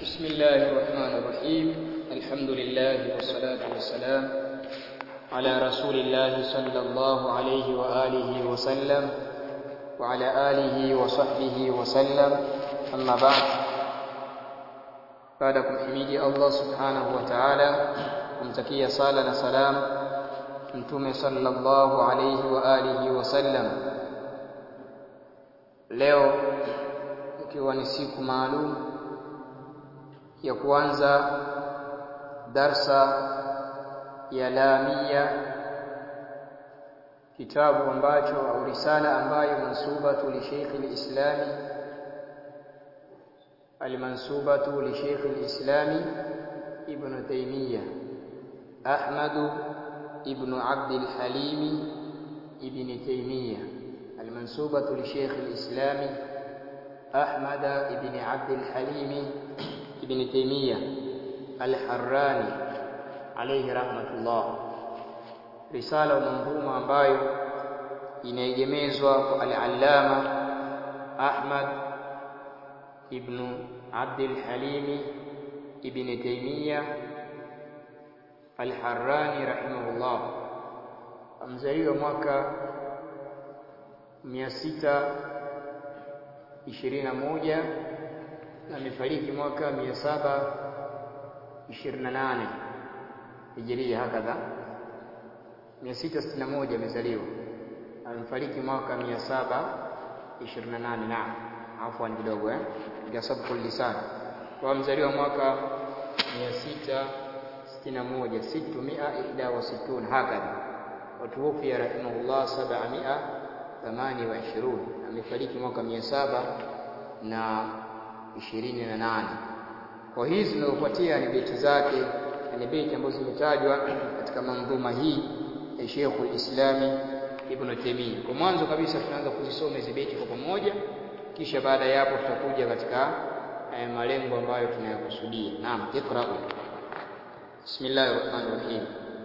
بسم الله الرحمن الرحيم الحمد لله والصلاة والسلام على رسول الله صلى الله عليه وآله وسلم وعلى آله وصحبه وسلم أما بعد baada ya kumhimidi Allah subhanahu wa ta'ala kumtakia sala na salam mtume sallallahu alayhi wa alihi wasallam leo ikiwa ni siku maalum ya kuanza darsa ya lamia kitabu ambacho au risala ambayo mansubatu li Sheikh al-Islami المنسوبة لشيخ الإسلام ابن تيمية أحمد ابن عبد الحليم ابن تيمية المنسوبة لشيخ الإسلام أحمد ابن عبد الحليم ابن تيمية الحراني عليه رحمة الله رسالة منظومة ambayo inaegemezwa kwa al-Allama Ahmad ibn Abdul Halim ibn Taymiyyah Al-Harrani rahimahullah amzaliwa mwaka 621 na amefariki mwaka 728 Hijria hakadha 661 amezaliwa amefariki mwaka 728 naam afwan kidogo eh ya sabqu lisan kwa mzaliwa mwaka 661 661 hakadha watuwafia rahimahullah 728 amefariki mwaka 700 na 28 kwa hizi zinazofuatia ni beti zake ni beti ambazo zimetajwa katika mandhuma hii ya Sheikhul Islami Ibn Taymiyyah kwa mwanzo kabisa tunaanza kuzisoma hizi beti kwa pamoja kisha baada ya hapo tutakuja katika eh, malengo ambayo tunayakusudia. Naam, iqra. Bismillahir Rahmanir Rahim.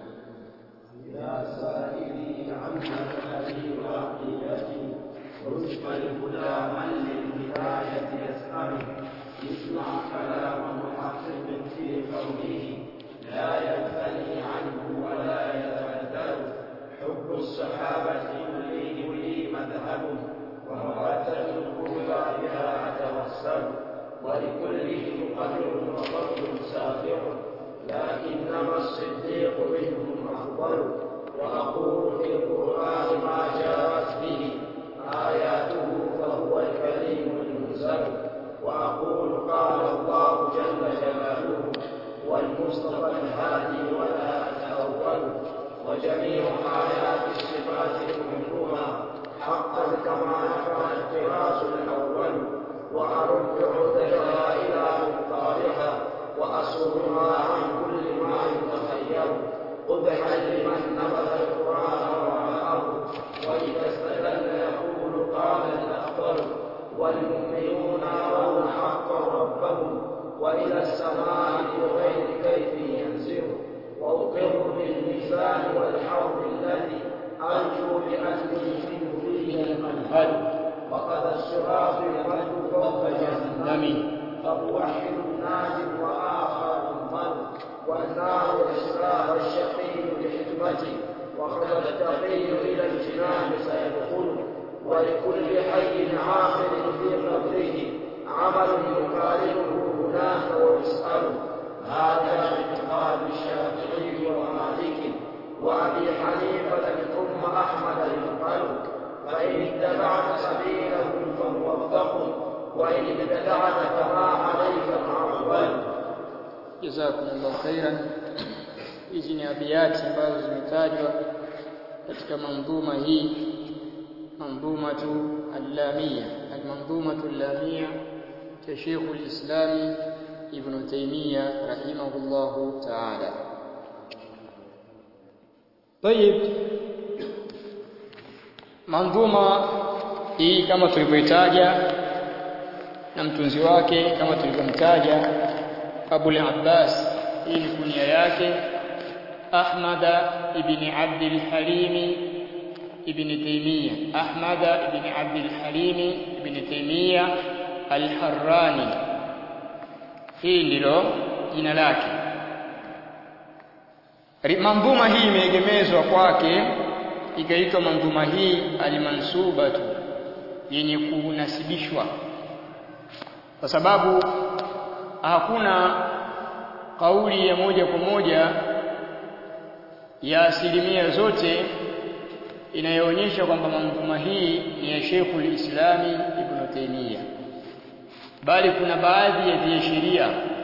يا سائلي عن مذهبي وعقيدتي رزق الهدى من للهداية يسأل اسمع كلام محقق في قوله لا ينثني عنه ولا يتبدل حب الصحابة يريد لي مذهب ومودة القربى بها أتوسل ولكلهم قدر وفضل سافع لكنما الصديق منهم أفضل وأقول في القرآن ما جاءت به آياته فهو الكريم المنزل وأقول قال الله جل جلاله والمصطفى الهادي ولا أتأول وجميع آيات الصفات كلها حقا كما نفع الطراز الأول وأرد عدتها إلى مقطارها وأصونها عن كل ما يتخير قبحا لمن نبذ القرآن وراءه وإذا استدل يقول قال الأخضر والمؤمنون يرون حقا ربهم وإلى السماء بغير كيف ينزل وأقر بالميزان والحوض الذي أرجو بأني منه فيه المنهل وقد الصراط يمد فوق جهنم فموحد ناج وآخر مضل والنار إسراء الشقي بحكمته وقد التقي إلى الجنان سيدخل ولكل حي عاقل في قبره عمل يقارنه هناك ويسأل هذا اعتقاد الشافعي ومالك وأبي حنيفة ثم أحمد يقبل فإن اتبعت سبيلهم فموفق وإن ابتدعت فما عليك معول Jazakumullahu khairan. Hizi ni abiyati ambazo zimetajwa katika mandhuma hii mandhumatu al-lamia al-mandhumatu al-lamia cha Sheikh al-Islam Ibn Taymiyyah rahimahullahu ta'ala. Tayib mandhuma hii kama tulivyoitaja na mtunzi wake kama tulivyomtaja Abu al-Abbas hii ni kunia yake Ahmad ibn Abd al-Halim ibn Taymiyyah Ahmad ibn Abd al-Halim ibn Taymiyyah al-Harrani hii ndilo jina lake mandhuma hii imeegemezwa kwake ikaitwa mandhuma hii almansubatu yenye kunasibishwa kwa sababu hakuna kauli ya moja kwa moja ya asilimia zote inayoonyesha kwamba mandhuma hii ni ya Sheikhul Islami Ibn Taymiyyah bali kuna baadhi ya viashiria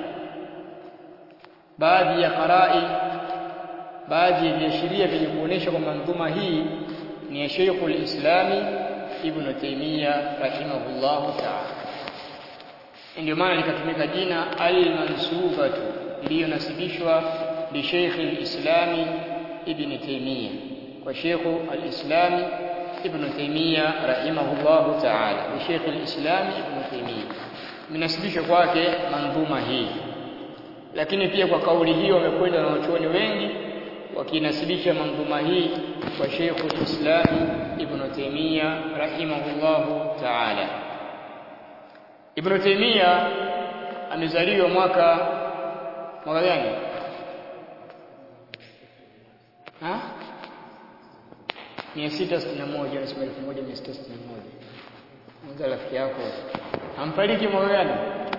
baadhi ya qarai baadhi ya viashiria vyenye kuonesha kwamba mandhuma hii ni ya Sheikhul Islami Ibn Taymiyyah rahimahullahu ta'ala ndio maana likatumika jina al-mansubatu iliyonasibishwa li Sheikh al-Islami Ibn Taymiyyah kwa Sheikh al-Islami Ibn Taymiyyah rahimahullahu ta'ala li Sheikh al-Islami Ibn Taymiyyah minasibishwa kwake mandhuma hii lakini pia kwa kauli hiyo wamekwenda na wachuoni wengi wakinasibisha mandhuma hii kwa Sheikh al-Islam Ibn Taymiyyah rahimahullahu ta'ala Ibn Taymiyyah amezaliwa mwaka mwaka gani? Ha? 661 nasema 1661. Mwanza rafiki yako. Amfariki mwaka gani?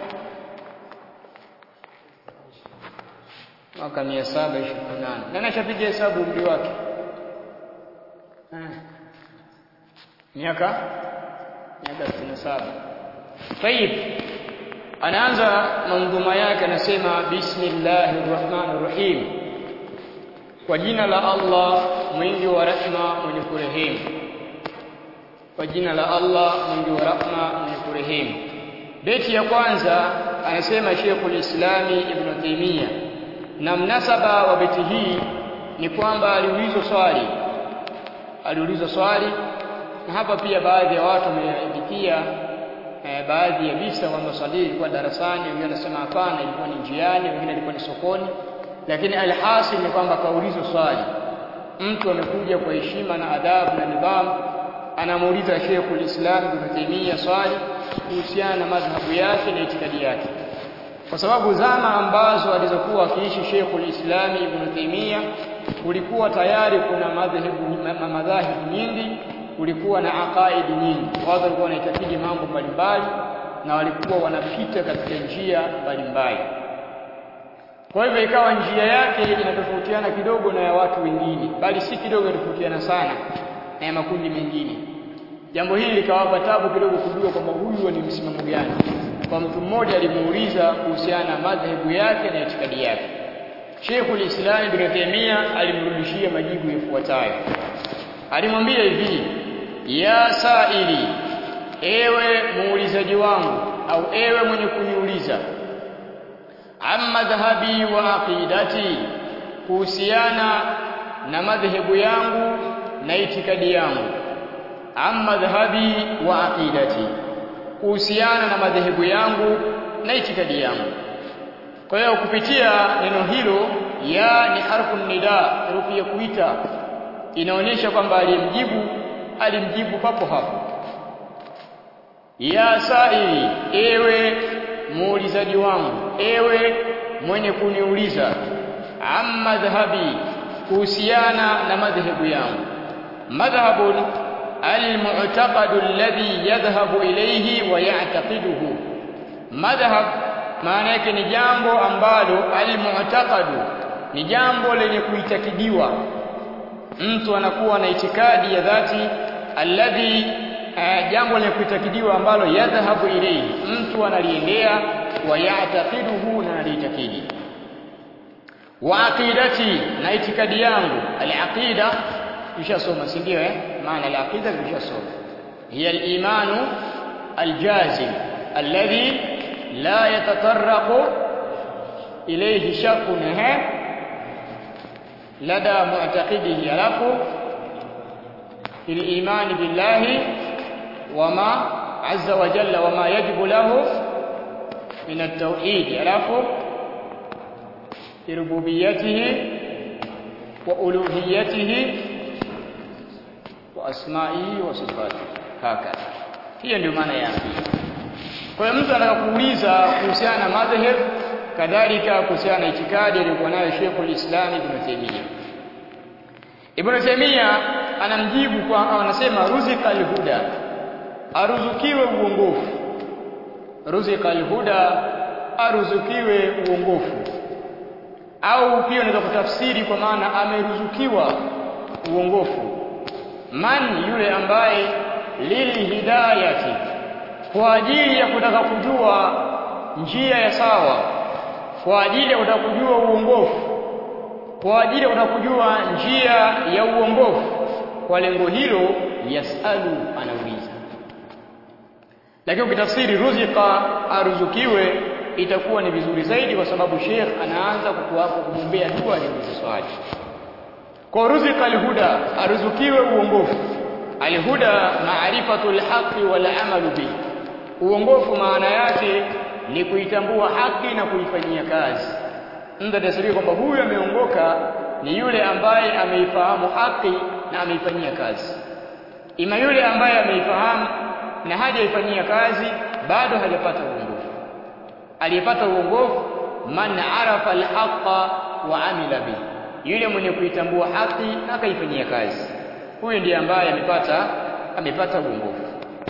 Mwaka 728. Nani ashapiga hesabu umri wake? Miaka miaka 67. Tayib. Anaanza mandhuma yake anasema bismillahir rahmanir rahim. Kwa jina la Allah mwingi wa rehema mwenye kurehemu. Kwa jina la Allah mwingi wa rehema mwenye kurehemu. Beti ya kwanza anasema Sheikhul Islami Ibn Taymiyyah na mnasaba wa beti hii ni kwamba aliulizwa swali aliulizwa swali na hapa pia baadhi ya watu wamepitia eh, baadhi ya visa kwamba swali ilikuwa darasani wengine wanasema hapana ilikuwa ni njiani wengine ilikuwa ni sokoni lakini alhasil ni kwamba kaulizwa swali mtu amekuja kwa heshima na adabu na nidhamu anamuuliza Sheikhul Islam Ibn Taymiyyah swali kuhusiana na madhhabu yake na itikadi yake kwa sababu zama ambazo alizokuwa akiishi Sheikhul Islam Ibn Taymiyyah kulikuwa tayari kuna madhehebu madhahibu nyingi kulikuwa na aqaidi nyingi watu walikuwa wanaitakidi mambo mbalimbali na walikuwa wanapita katika njia mbalimbali kwa hivyo ikawa njia yake inatofautiana kidogo na ya watu wengine bali si kidogo inatofautiana sana na ya makundi mengine jambo hili likawapa tabu kidogo kujua kwamba huyu ni msimamo gani kwa mtu mmoja alimuuliza kuhusiana na madhehebu yake na itikadi yake Sheikhul Islam Ibn Taymiyyah alimrudishia majibu yafuatayo alimwambia hivi ya saili ewe muulizaji wangu au ewe mwenye kuniuliza amma dhahabi wa aqidati kuhusiana na madhehebu yangu na itikadi yangu amma dhahabi wa aqidati kuhusiana na madhehebu yangu na itikadi yangu kwa hiyo kupitia neno hilo ya ni harfu nida herufi ya kuita inaonyesha kwamba aliyemjibu alimjibu papo hapo ya saili ewe muulizaji wangu ewe mwenye kuniuliza amma dhahabi kuhusiana na madhehebu yangu madhhabun almu'taqadu alladhi yadhhabu ilayhi wa ya'taqiduhu madhhab maana yake ni jambo ambalo almu'taqadu ni jambo lenye kuitakidiwa mtu anakuwa na itikadi ya dhati alladhi uh, jambo lenye kuitakidiwa ambalo yadhhabu ilayhi mtu analiendea wa ya'taqiduhu na analiitakidi wa aqidati na itikadi yangu al-aqida tushasoma si ndio eh maana al-aqida tushasoma hiya al-imanu al-jazim alladhi la yatatarraqu ilayhi shakkun eh lada mu'taqidihi alafu الإيمان بالله وما عز وجل وما يجب له من التوحيد alafu بربوبيته وألوهيته وأسمائه وصفاته هكذا hiyo ndio maana ya kwa hiyo mtu anataka kuuliza kuhusiana na madhhab kadhalika kuhusiana na itikadi aliyokuwa nayo Sheikhul Islam Ibn Taymiyyah Ibn Taymiyyah anamjibu kwa anasema ruzika alhuda aruzukiwe uongofu ruzika alhuda aruzukiwe uongofu au pia unaweza kutafsiri kwa maana ameruzukiwa uongofu man yule ambaye lili hidayati kwa ajili ya kutaka kujua njia ya sawa kwa ajili ya kutaka kujua uongofu kwa ajili ya kutaka kujua njia ya uongofu kwa lengo hilo yasalu anauliza lakini ukitafsiri ruzika aruzukiwe itakuwa ni vizuri zaidi kwa sababu Sheikh anaanza kukuapo kumwombea dua aliuliza swali kwa ruzika alhuda aruzukiwe uongofu alhuda maarifatul haqi wal amalu bihi uongofu maana yake ni kuitambua haki na kuifanyia kazi mtu atasiri kwamba huyu ameongoka ni yule ambaye ameifahamu haki na ameifanyia kazi ima yule ambaye ameifahamu na hajaifanyia kazi bado hajapata uongofu aliyepata uongofu man arafa alhaqa wa amila bihi yule mwenye kuitambua haki na akaifanyia kazi huyu ndiye ambaye amepata amepata uongofu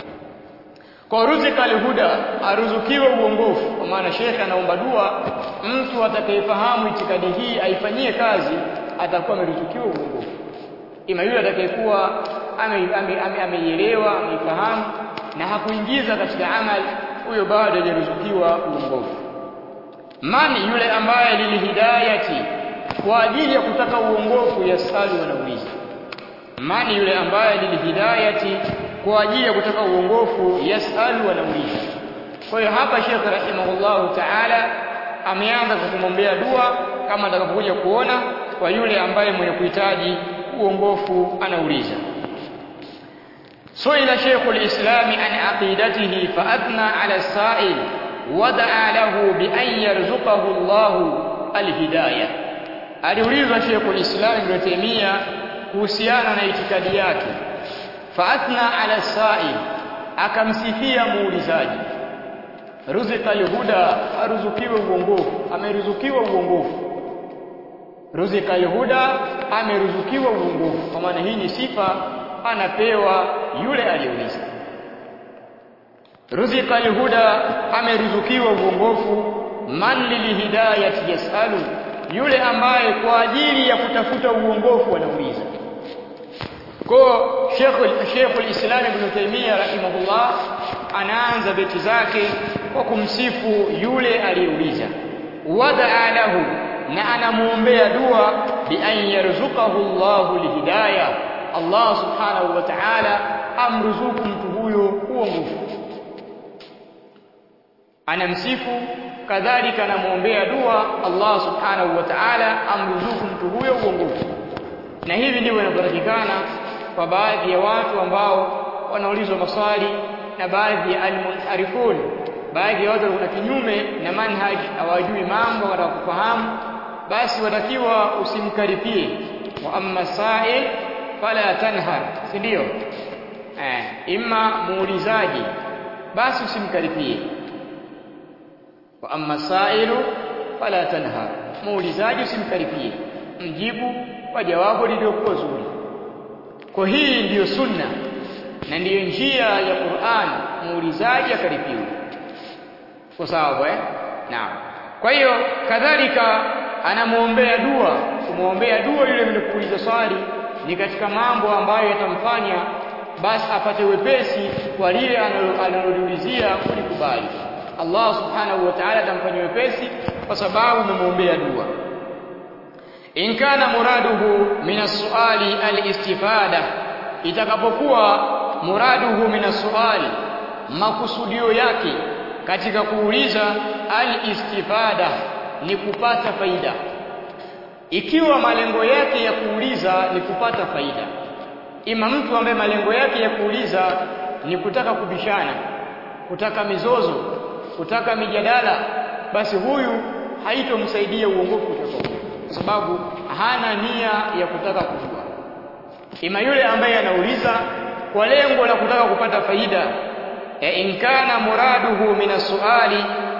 kwa ruzika alhuda aruzukiwe uongofu kwa maana shekhe anaomba dua mtu atakayefahamu itikadi hii aifanyie kazi atakuwa ameruzukiwa uongofu ima yule atakayekuwa ameielewa ame, ame ameifahamu na hakuingiza katika amali huyo bado hajaruzukiwa uongofu mani yule ambaye lilihidayati kwa ajili ya kutaka uongofu yasalu wanauliza mani yule ambaye lilihidayati kwa ajili ya kutaka uongofu yasalu wanauliza kwa hiyo hapa Sheikh rahimahullahu ta'ala ameanza kwa kumwombea dua kama atakapokuja kuona kwa yule ambaye mwenye kuhitaji uongofu anauliza سئل شيخ الإسلام عن عقيدته فأثنى على السائل ودعا له بأن يرزقه الله الهداية aliulizwa Sheikh al-Islam Ibn Taymiyyah kuhusiana na itikadi yake faathna ala sa'il akamsifia muulizaji ruzika alhuda aruzukiwe uongofu ameruzukiwa uongofu ruzika alhuda ameruzukiwa uongofu kwa maana hii ni sifa anapewa yule aliyeuliza ruzika alhuda ameruzukiwa uongofu man lilhidayati yasalu yule ambaye kwa ajili ya kutafuta uongofu anauliza kwa Sheikh Sheikh al-Islam Ibn Taymiyyah rahimahullah anaanza beti zake kwa kumsifu yule aliyeuliza wadaa lahu na anamuombea dua bi an yarzuqahu Allahu lihidayah Allah subhanahu wa ta'ala amruzuku mtu huyo uongofu anamsifu kadhalika anamuombea dua Allah subhanahu wa ta'ala amruzuku mtu huyo uongofu na hivi ndivyo inavyotakikana kwa baadhi ya watu ambao wanaulizwa maswali na baadhi ya almunharifun baadhi ya watu wana kinyume na manhaj hawajui mambo wanataka kufahamu basi watakiwa usimkaripie wa amma sa'il fala tanhar si ndio eh imma muulizaji basi usimkaripie wa amma sa'ilu fala tanhar muulizaji usimkaripie mjibu kwa jawabu lililokuwa zuri kwa hii ndiyo sunna na ndiyo njia ya Qur'an muulizaji akaripiwe kwa sawa eh naam kwa hiyo kadhalika anamuombea dua kumuombea dua yule mwenye kuuliza swali ni katika mambo ambayo yatamfanya basi apate wepesi kwa lile analoliulizia kulikubali Allah subhanahu wa ta'ala atamfanyia wepesi kwa sababu umemuombea dua in kana muraduhu min as-su'ali al-istifada itakapokuwa muraduhu min as-su'ali makusudio yake katika kuuliza al-istifada ni kupata faida ikiwa malengo yake ya kuuliza ni kupata faida ima mtu ambaye malengo yake ya kuuliza ni kutaka kubishana kutaka mizozo kutaka mijadala basi huyu haitomsaidia uongofu utakuwa kwa sababu hana nia ya kutaka kujua ima yule ambaye anauliza kwa lengo la kutaka kupata faida e in kana muraduhu min suali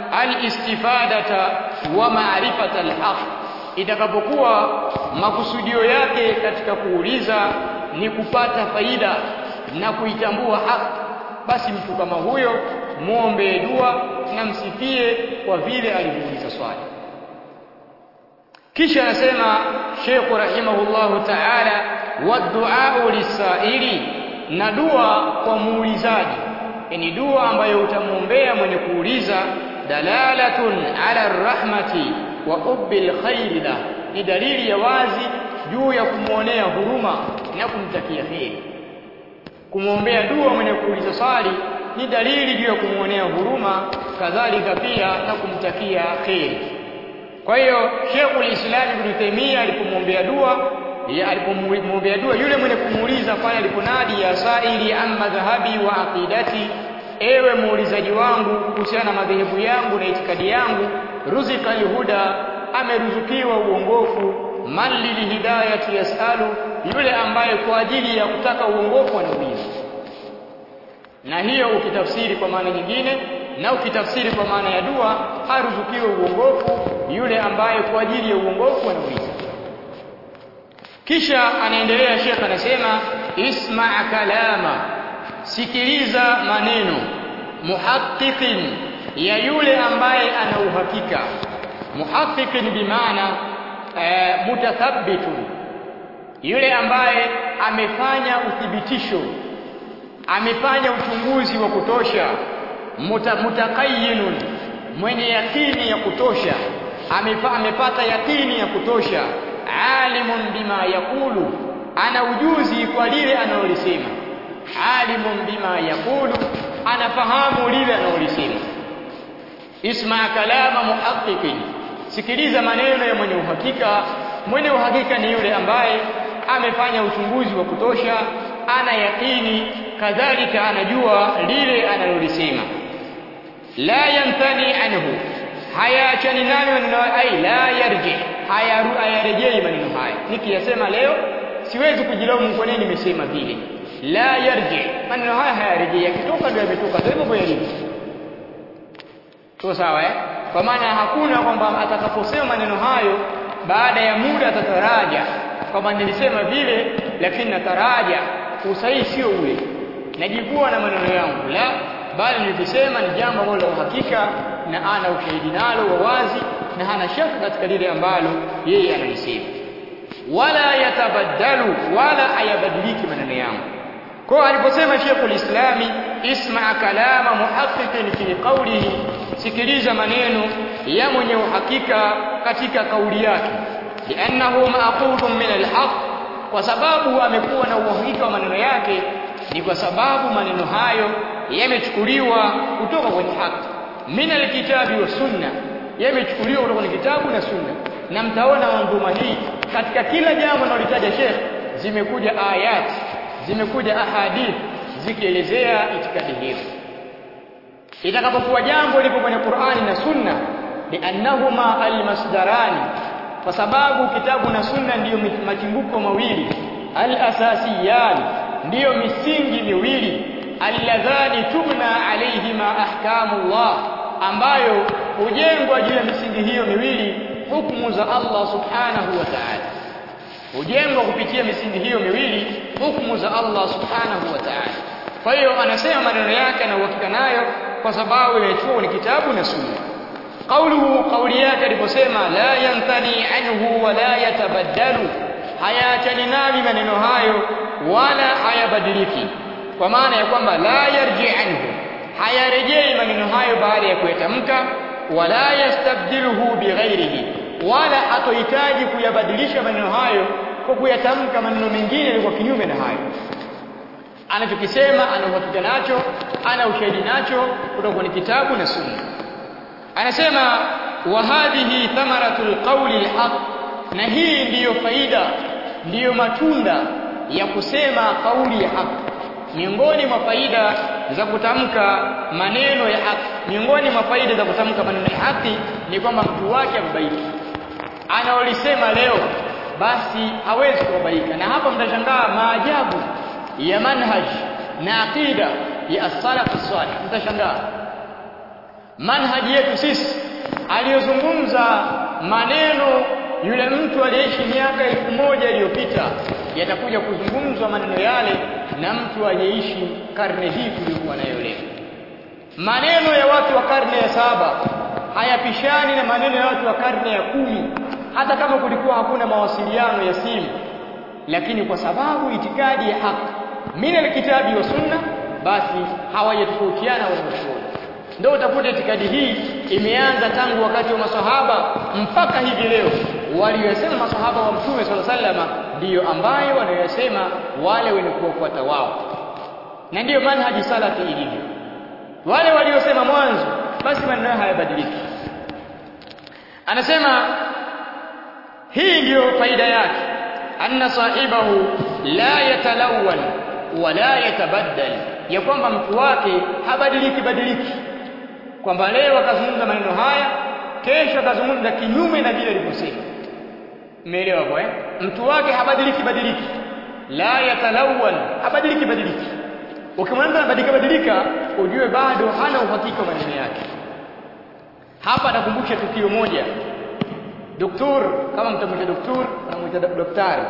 al-istifadata wa ma'rifata al-haq itakapokuwa makusudio yake katika kuuliza ni kupata faida na kuitambua haki basi mtu kama huyo muombe dua na msifie kwa vile alivyouliza swali kisha anasema Sheikh rahimahullahu ta'ala waddu'a lisaili na dua kwa muulizaji yani dua ambayo utamuombea mwenye kuuliza dalalatun ala rahmati wa ubbil khairi la ni dalili ya wazi juu ya kumwonea huruma na kumtakia heri kumwombea dua mwenye kuuliza swali ni dalili juu ya kumwonea huruma kadhalika pia na kumtakia kheri kwa hiyo Sheikhul Islam Ibn Taymiyyah alipomwombea dua alipomwombea dua yule mwenye kumuuliza pale aliponadi ya saili amma dhahabi wa aqidati ewe muulizaji wangu kuhusiana na madhehebu yangu na itikadi yangu ruzika alhuda ameruzukiwa uongofu man lilhidayati yasalu yule ambaye kwa ajili ya kutaka uongofu anauliza na hiyo ukitafsiri kwa maana nyingine na ukitafsiri kwa maana ya dua haruzukiwe uongofu yule ambaye kwa ajili ya uongofu anauliza kisha anaendelea Sheikh anasema isma kalama sikiliza maneno muhaqqiqin ya yule ambaye ana uhakika muhaqqiqin bimaana e, mutathabbitun yule ambaye amefanya uthibitisho amefanya uchunguzi wa kutosha muta, mutaqayyinun mwenye yakini ya kutosha amefa, amepata yakini ya kutosha alimun bima yakulu ana ujuzi kwa lile analolisema alimun bima yakulu anafahamu lile analolisema isma kalama muhaqqiqin sikiliza maneno ya mwenye uhakika mwenye uhakika ni yule ambaye amefanya uchunguzi wa kutosha ana yakini kadhalika anajua lile analolisema la yantani anhu hayaachani nayo maneno ai la yarji hayarejei maneno haya nikiyasema leo siwezi kujilaumu kwa nini nimesema vile la yarji maneno haya hayarejei yakitoka ndio yametoka ndio hivyo yalivyo so sawa eh kwa maana hakuna kwamba atakaposema maneno hayo baada ya muda atataraja kwamba nilisema vile lakini nataraja usahihi sio ule najivua na maneno yangu la bali nilisema ni jambo ambalo la uhakika na ana ushahidi nalo wa wazi na hana shaka katika lile ambalo yeye analisema wala yatabaddalu wala ayabadiliki maneno yangu kwa aliposema Sheikhul Islami isma kalama muhaqqiqin fi qawlihi sikiliza maneno ya mwenye uhakika katika kauli yake li'annahu ma'qudun min al-haq kwa sababu amekuwa na uhakika wa maneno yake ni kwa sababu maneno hayo yamechukuliwa kutoka kwenye haki min alkitabi wa sunna yamechukuliwa kutoka kwenye kitabu na sunna na mtaona manzuma hii katika kila jambo analolitaja Sheikh zimekuja ayat zimekuja ahadith zikielezea itikadi hiyo itakapokuwa jambo lipo kwenye Qur'ani na sunna liannahuma almasdarani kwa sababu kitabu na sunna ndiyo machimbuko mawili alasasiyan ndiyo misingi miwili alladhani tubna alayhima ahkamullah ambayo hujengwa juu ya misingi hiyo miwili hukumu za Allah subhanahu wa ta'ala hujengwa kupitia misingi hiyo miwili hukumu za Allah subhanahu wa ta'ala kwa hiyo anasema maneno yake na uhakika nayo kwa sababu imechukua ni kitabu na sunna qauluhu qauli yake aliposema la yantani anhu wa la yatabaddalu hayaachani nami maneno hayo wala hayabadiliki kwa maana ya kwamba la yarji anhu hayarejei maneno hayo baada ya kuyatamka wala yastabdiluhu bighairihi wala hatohitaji kuyabadilisha maneno hayo kwa kuyatamka maneno mengine yalikuwa kinyume na hayo anachokisema ana uhakika nacho ana ushahidi nacho kutoka kwenye kitabu na sunna anasema wa hadhihi thamaratul qawli alhaq na hii ndiyo faida ndiyo matunda ya kusema kauli ya haki miongoni mwa faida za kutamka maneno ya haki miongoni mwa faida za kutamka maneno ya haki ni kwamba mtu wake ababaiki anaolisema leo basi hawezi kubabaika na hapa mtashangaa maajabu ya manhaj na aqida ya as-salaf as-salih mtashangaa manhaji yetu sisi aliyozungumza maneno yule mtu aliyeishi miaka elfu moja iliyopita yatakuja kuzungumzwa maneno yale na mtu aliyeishi karne hii tuliyokuwa nayo leo maneno ya watu wa karne ya saba hayapishani na maneno ya watu wa karne ya kumi hata kama kulikuwa hakuna mawasiliano ya simu lakini kwa sababu itikadi ya haki min alkitabi wa sunna basi hawajatofautiana wanachuoni ndio utakuta itikadi hii imeanza tangu wakati wa masahaba mpaka hivi leo waliyosema masahaba wa mtume sala sallama ndiyo ambayo wanayosema wale wenye kuwafuata wao na ndiyo manhaji salafi ilivyo wale waliosema mwanzo basi maneno hayabadiliki anasema hii ndiyo faida yake anna sahibahu la yatalawwan wala yatabaddal ya kwamba mtu wake habadiliki badiliki kwamba leo akazungumza maneno haya kesho akazungumza kinyume na vile alivyosema umeelewa kwa eh mtu wake habadiliki badiliki la yatalawwan habadiliki badiliki ukimwambia anabadilika badilika ujue bado hana uhakika maneno yake hapa atakumbusha tukio moja doktor kama mtamwita doktor anamwita daktari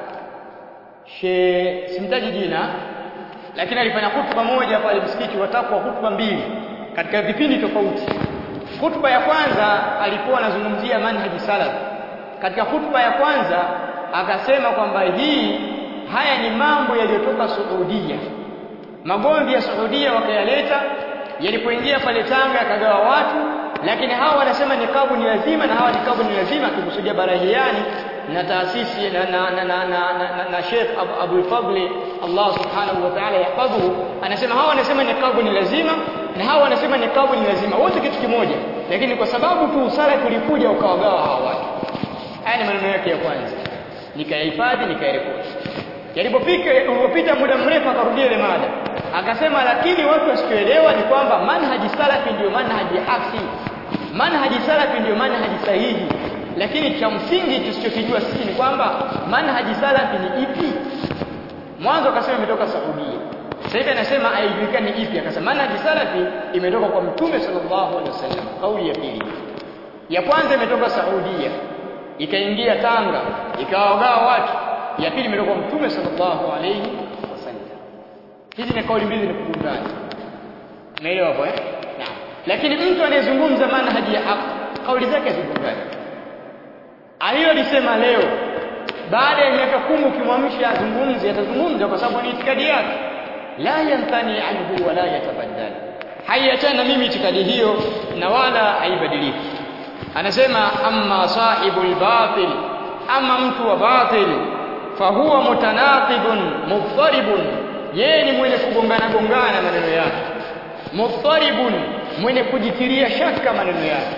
she simtaji jina lakini alifanya hutuba moja pale msikiti watakuwa hutuba mbili katika vipindi tofauti hutuba ya kwanza alikuwa anazungumzia manhaji salaf katika hutuba ya kwanza akasema kwamba hii haya ni mambo yaliyotoka Saudia magomvi ya Saudia wakayaleta yalipoingia pale Tanga yakagawa watu lakini hawa wanasema nikabu ni lazima na hawa nikabu ni lazima akikusudia barahiani na taasisi na na na na, na, na, na Sheikh Abu Fadli Allah Subhanahu wa Ta'ala yahfadhuhu anasema hawa wanasema nikabu ni lazima na hawa wanasema nikabu ni lazima wote kitu kimoja lakini kwa sababu tu usala kulikuja ukawagawa hawa watu haya ni maneno yake ya kwanza nikayahifadhi nikayarekodi yalipofika ulipopita muda mrefu akarudia ile mada akasema lakini watu wasichoelewa ni kwamba manhaji salafi ndio manhaji haki manhaji salafi ndio manhaji sahihi lakini cha msingi tusichokijua sisi ni kwamba manhaji salafi ni ipi mwanzo akasema imetoka Saudia sasa hivi anasema haijulikani ipi akasema manhaji salafi imetoka kwa mtume sallallahu alaihi wasallam kauli ya pili ya kwanza imetoka Saudia ikaingia Tanga ikawagawa watu ya pili imetoka kwa mtume sallallahu alaihi wasallam hizi ni kauli mbili ni kugundana unaelewa hapo eh naam lakini mtu anayezungumza manhaji ya haki kauli zake hazigundani aliyolisema leo baada ya miaka kumi ukimwamsha azungumze atazungumza kwa sababu ni itikadi yake la yantani anhu wala yatabaddal haiachana na mimi itikadi hiyo na wala haibadiliki anasema amma sahibul batil ama mtu wa batil fahuwa mutanaqidun muftaribun yeye ni mwenye kugongana gongana maneno yake muftaribun mwenye kujitiria shaka maneno yake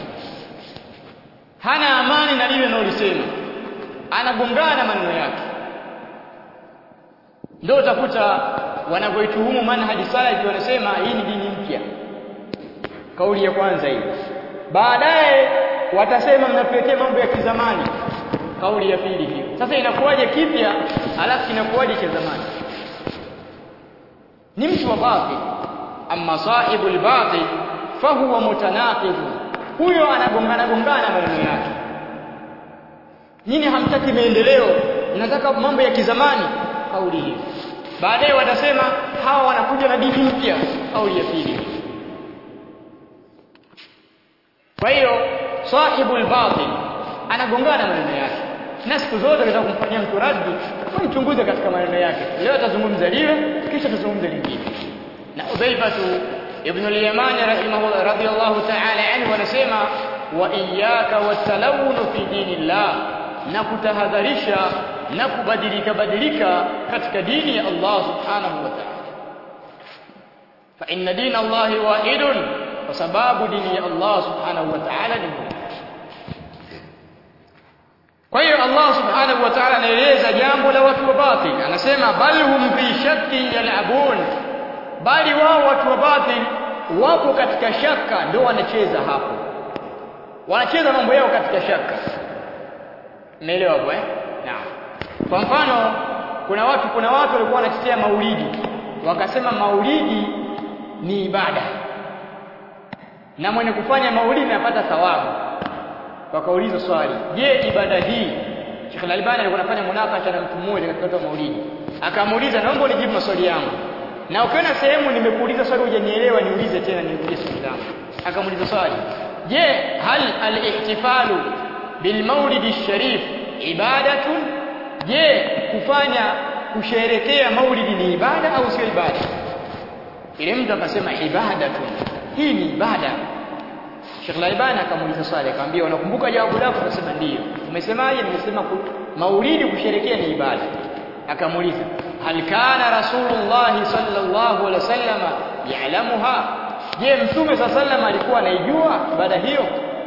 hana amani na lile analolisema anagongana maneno yake ndio utakuta wanavyoituhumu manhaji salafi wanasema hii ni dini mpya kauli ya kwanza hii baadaye watasema mnatuletea mambo ya kizamani kauli ya pili hiyo sasa inakuwaje kipya alafu inakuwaje cha zamani ni mtu wa batil amma sahibul batil fahuwa mutanaqid huyo anagongana gongana maneno yake nyinyi hamtaki maendeleo mnataka mambo ya kizamani kauli hiyo baadaye watasema hawa wanakuja na dini mpya kauli ya pili kwa hiyo sahibul batil anagongana maneno yake na siku zote anaweza kumfanyia mtu raddi mchunguze katika maneno yake leo atazungumza lile kisha atazungumza lingine na Udhaifatu ibn al-Yamani rahimahullah radiyallahu ta'ala anhu anasema wa iyyaka watalawun fi dinillah na kutahadharisha na kubadilika badilika katika dini ya Allah subhanahu wa ta'ala fa inna dina Allah wahidun kwa sababu dini ya Allah subhanahu wa ta'ala ni moja kwa hiyo Allah subhanahu wa ta'ala anaeleza jambo la watu wa batil anasema bal hum fi shakkin yal'abun bali wao watu wa batil wapo katika shaka ndio wanacheza hapo wanacheza mambo yao katika shaka umeelewa hapo eh naam kwa mfano kuna watu kuna watu walikuwa wanatetea maulidi wakasema maulidi ni ibada na mwenye kufanya maulidi anapata thawabu wakauliza swali je ibada hii Sheikh Al-Albani alikuwa anafanya munakasha na mtu mmoja katika watu wa maulidi akamuuliza naomba unijibu maswali yangu na ukiona sehemu nimekuuliza swali hujanielewa niulize tena nirudie swali langu akamuuliza swali je hal al-ihtifalu bil maulidi sharif ibadatun je kufanya kusherekea maulidi ni ibada au sio ibada ile mtu akasema ibadatun hii ni ibada Sheikh Laibani akamuuliza swali akamwambia unakumbuka jawabu lako akasema ndiyo umesemaje nimesema maulidi kusherekea ni ibada akamuuliza hal kana rasulullah sallallahu alaihi wasallam ya'lamuha je mtume sallam alikuwa anaijua ibada hiyo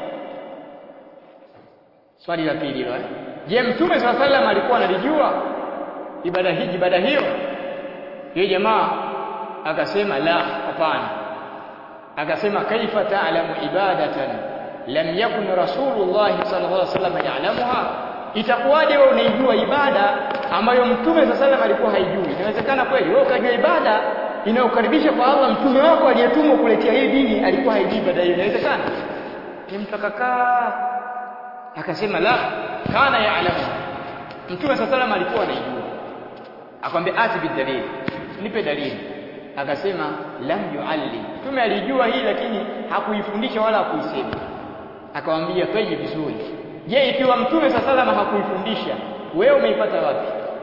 swali la pili hilo je mtume sallam alikuwa analijua ibada hii ibada hiyo yeye jamaa akasema la hapana akasema kaifa ta'lamu ibadatan lam yakun rasulullah sallallahu alaihi wasallam ya'lamuha itakuwaje wewe unaijua ibada ambayo mtume sallallahu alikuwa haijui inawezekana kweli wewe ukajua ibada inayokaribisha kwa Allah mtume wako aliyetumwa kuletea hii dini alikuwa haijui ibada hiyo inawezekana ni mtu akakaa akasema la kana ya'lamu mtume sallallahu alikuwa anaijua akamwambia ati bidalili nipe dalili akasema lam yuallim mtume alijua hii lakini hakuifundisha wala hakuisema akamwambia twende vizuri je ikiwa mtume sallallahu hakuifundisha wewe umeipata wapi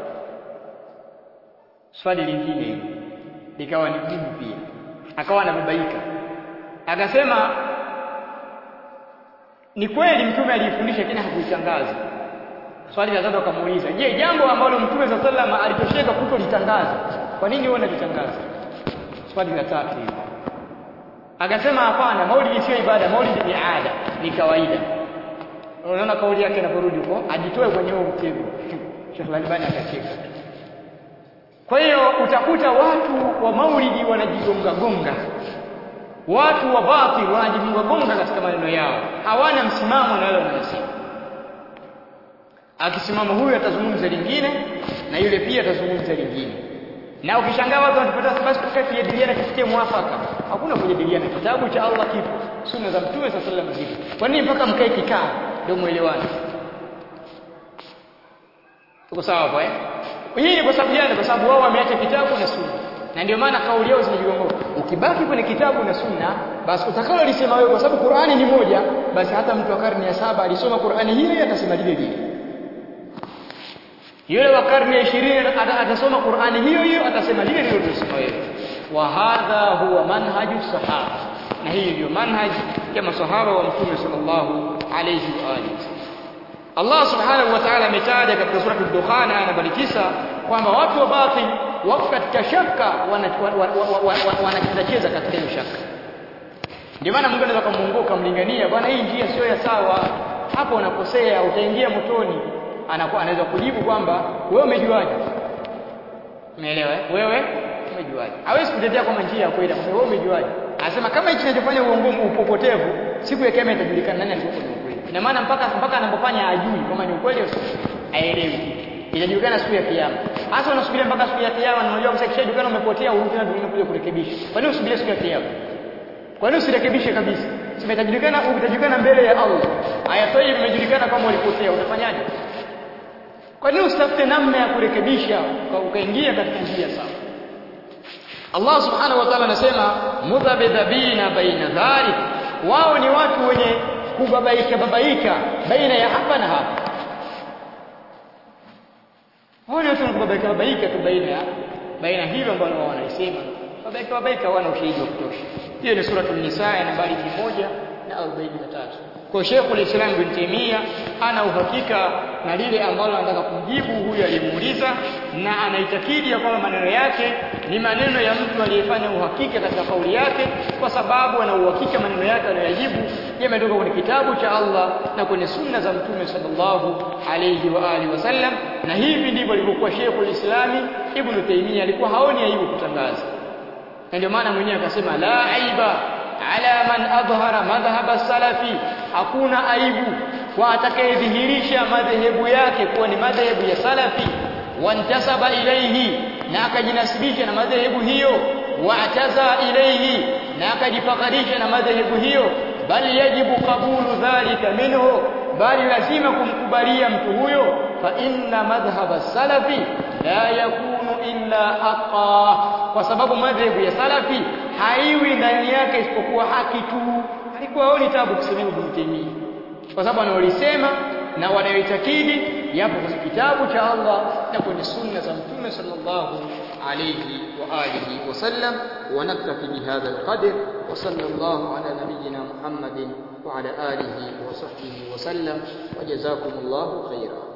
swali lingine likawa ni jibu pia akawa anababaika akasema ni kweli mtume aliifundisha lakini hakuitangaza swali la tatu akamuuliza je jambo ambalo mtume sallallahu alitosheka kutolitangaza kwa nini wewe unalitangaza swali la tatu hilo akasema hapana maulidi sio ibada maulidi ni ada ni kawaida unaona kauli yake inaporudi huko ajitoe kwenye huo mtego Sheikh Albani akacheka kwa hiyo utakuta watu wa maulidi wanajigonga gonga watu wa batil wanajigonga gonga katika maneno yao hawana msimamo na wale wanayosema akisimama huyu atazungumza lingine na yule pia atazungumza lingine na ukishangaa watu wanapata basi tukae kujadiliana kifikie mwafaka hakuna kujadiliana kitabu cha Allah kipo sunna za mtume sallallahu alaihi wasallam kwa nini mpaka mkae kikaa ndio muelewane tuko sawa hapo eh hii ni kwa sababu gani kwa sababu wao wameacha kitabu na sunna na ndio maana kauli yao zinajigonga ukibaki kwenye kitabu na sunna basi utakalo lisema wewe kwa sababu Qur'ani ni moja basi hata mtu wa karne ya saba alisoma Qur'ani hile atasema lile lile yule wa karne ya 20 atasoma Qur'ani hiyo hiyo atasema lile lile ulilosoma wewe wa hadha huwa manhaju sahaba na hii ndio manhaj ya masahaba wa mtume sallallahu alayhi wa alihi Allah subhanahu wa ta'ala ametaja katika sura ad-Dukhan aya nambari 9 kwamba watu wa batil wako katika shaka wanacheza katika hiyo shaka ndio maana Mungu anaweza kumuongoka mlingania bwana hii njia sio ya sawa hapo unakosea utaingia motoni anakuwa anaweza kujibu kwamba wewe umejuaje umeelewa wewe umejuaje hawezi kutetea kwamba njia ya kweli kwa wewe umejuaje anasema kama hichi kinachofanya uongo upopotevu siku ya kiyama itajulikana nani alikuwa ni ukweli ina maana mpaka mpaka anapofanya ajui kama ni ukweli au aelewi itajulikana siku ya kiyama hasa unasubiria mpaka siku ya kiyama na unajua sasa kishajulikana umepotea urudi na dunia kuja kurekebisha kwa nini usubirie siku ya kiyama kwa nini usirekebishe kabisa simetajulikana utajulikana mbele ya Allah aya toyi imejulikana kama ulipotea utafanyaje kwa nini usitafute namna ya kurekebisha ukaingia katika njia sawa Allah subhanahu wa ta'ala anasema mudhabidhabina baina dhalik wao ni watu wenye kubabaika babaika baina ya hapa na hapa wao ni watu wenye kubabaika babaika tu baina ya baina hilo ambalo wao wanaisema babaika babaika wana ushahidi wa kutosha hiyo ni sura an-nisaa nambari 1 na 43 kwa Sheikh al-Islam bin Taymiyyah ana uhakika na lile ambalo anataka kumjibu huyu aliyemuuliza na anaitakidi ya kwamba maneno yake ni maneno ya mtu aliyefanya uhakika katika kauli yake kwa sababu ana uhakika maneno yake anayojibu yametoka kwenye kitabu cha Allah na kwenye sunna za Mtume sallallahu alayhi wa alihi wasallam na hivi ndivyo alivyokuwa Sheikh al-Islam Ibn Taymiyyah alikuwa haoni aibu kutangaza na ndio maana mwenyewe akasema la aiba ala man adhhara madhhab salafi hakuna aibu kwa atakayedhihirisha madhehebu yake kuwa ni madhehebu ya salafi wantasaba ilaihi na akajinasibisha na madhehebu hiyo wa'taza ilaihi na akajifakharisha na madhehebu hiyo bali yajibu qabulu dhalika minhu bali lazima kumkubalia mtu huyo fa inna madhhaba salafi la yakunu illa haqa kwa sababu madhehebu ya salafi haiwi ndani yake isipokuwa haki tu alikuwa haoni tabu kusema Ibn Taymiyyah kwa sababu anaolisema na wanayoitakidi yapo kwenye kitabu cha Allah na kwenye sunna za Mtume sallallahu alayhi wa alihi wasallam wa naktafi bihadha alqadr wa sallallahu ala nabiyyina Muhammadin wa ala alihi wa sahbihi wa sallam wa jazakumullahu khairan